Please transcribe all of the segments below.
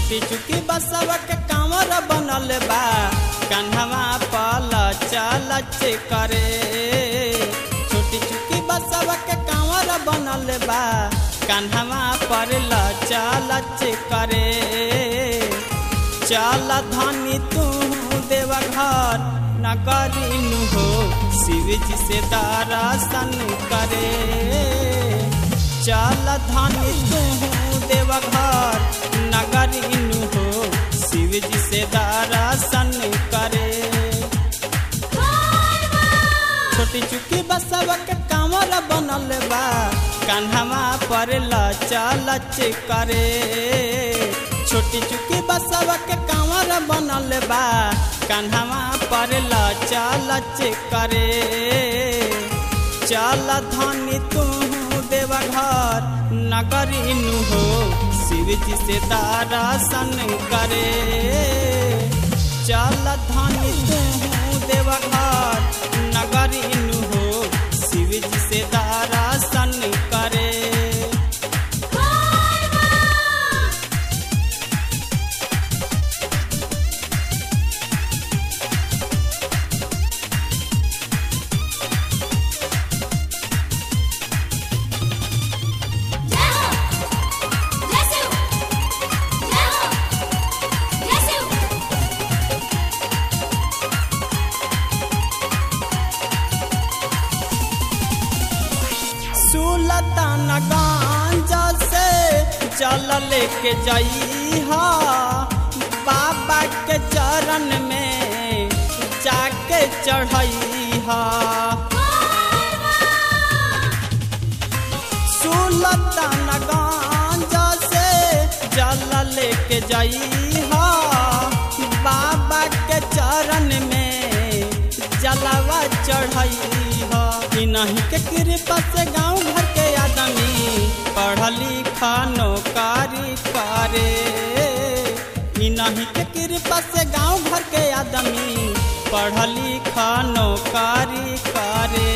छोटी चुकी बसवा के कांवर बनल बा कन्हवा पल चल करे छोटी चुकी बसवा के कांवर बनल बा कन्हवा पर चल करे चल धनी तू देव घर न करीनु हो शिव जी से दर्शन करे चल धनी तू देव घर न करीनु हो शिव जी से दर्शन करे छोटी चुकी बसवा के कांवर बनल बा कान्हवा पर चल करे छोटी चुकी बसवा के कांवर बनल बा कान्हवा पर चल करे चल धनी तू देव घर नगरीनु हो शिव जी से दर्शन करे चल धनी तू देव घर नगरीनु हो शिव जी से दर्शन करे जय हो जय शिव जय हो जय शिव सुलतान गांजा से जल लेके जाई हा बाबा के चरण में जाके चढ़ई हा सुलतान गांजा से जल लेके जाई हा बाबा के चरण में जलवा चढ़ई हा कि नहीं के कृपा से गांव घर के आदमी पढ़ लिखा नौकारी करे कि नहीं के कृपा से गांव घर के आदमी पढ़ लिखा नौकारी करे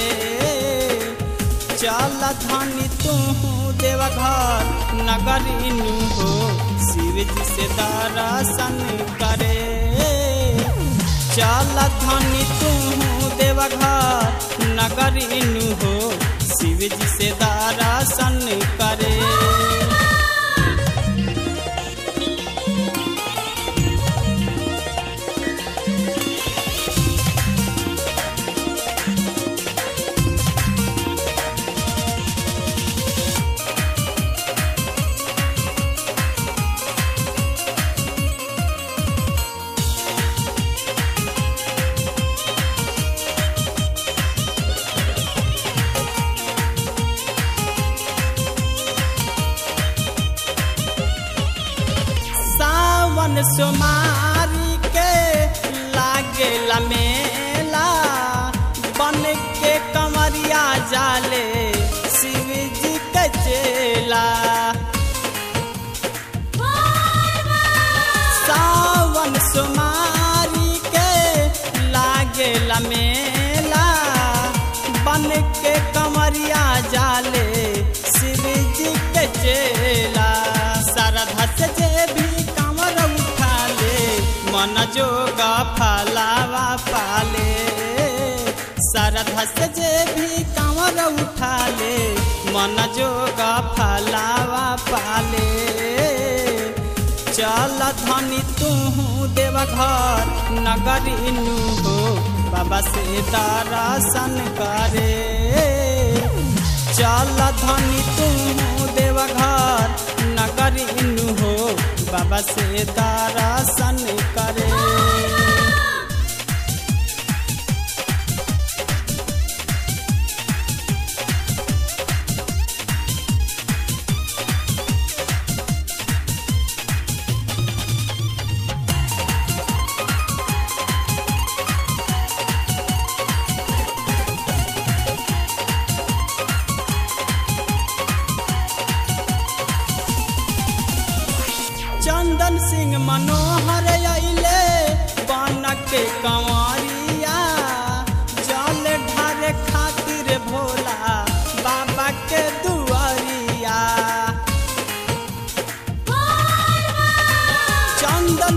चल धनी तू देव घर नगरीनु हो शिव जी से दर्शन करे चल धनी तू देव घर नगरीनु हो शिव जी से दर्शन करे सावन सोमारी के लागेला मेला बन के कमरिया जाले शिव जी के चेला सावन सोमारी के लागेला मेला बन के कमरिया जाले शिव जी के चेला श्रद्धा से जे भी कमर उठा ले मन जोगा फलावा पाले श्रद्धा से जे भी कमर उठा ले मन जोगा फलावा पाले चल धनी तू देव घर नगरीनु हो बाबा से दर्शन करे चल धनी तू देव घर नगरीनु हो बाबा से दर्शन करे चंदन सिंह मनोहर अइले बन के कंवरिया जल ढारे खातिर भोला बाबा के दुआरिया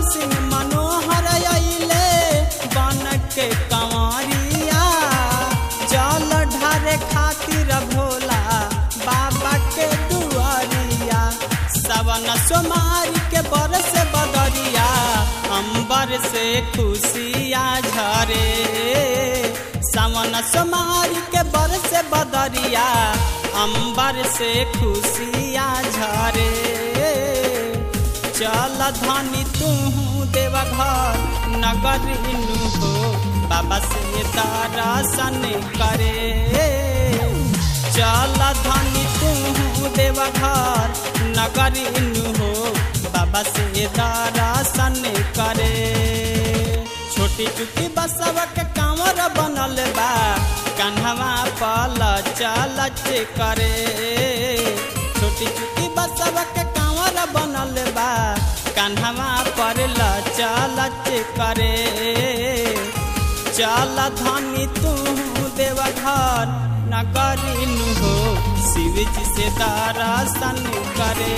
सिंह मनोहर अइले बन के कंवरिया जल ढारे खातिर भोला बाबा के दुआरिया सवन सोमारी के बरस बदरिया अंबर से खुशिया झरे सावन सोमारी के बरस बदरिया अंबर से खुशिया झरे चल धनी तू देवघर नगर इनु हो बाबा से दर्शन करे चल धनी तू देवघर नगर इनु हो बाबा से दर्शन करे छोटी चुकी बसवा के कांवर बनल बा कन्हवा पल चल करे छोटी चुकी बसवा के कांवर बनल बा कन्हवा पर चल करे चल धनी तू देवघर नगरिनु हो शिव जी से दर्शन करे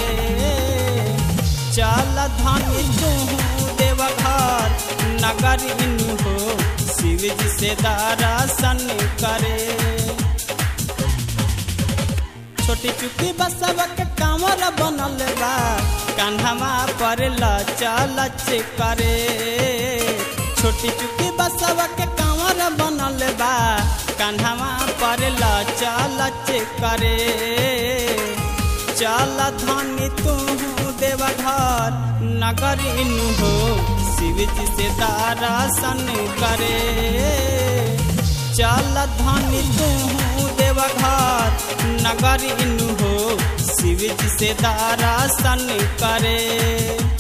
चल धनी तू देवघर नगरिनु हो शिव जी से दर्शन करे छोटी चुकी बसवा के कांवर बनल बा कान्हवा पर चल करे छोटी चुकी बसवा के कांवर बनल बा कान्हवा पर चल करे चल धनी तू देवघर नगर इनु हो शिव जी से दर्शन करे चल धनी तू देवघर नगर इनु हो शिव जी से दर्शन करे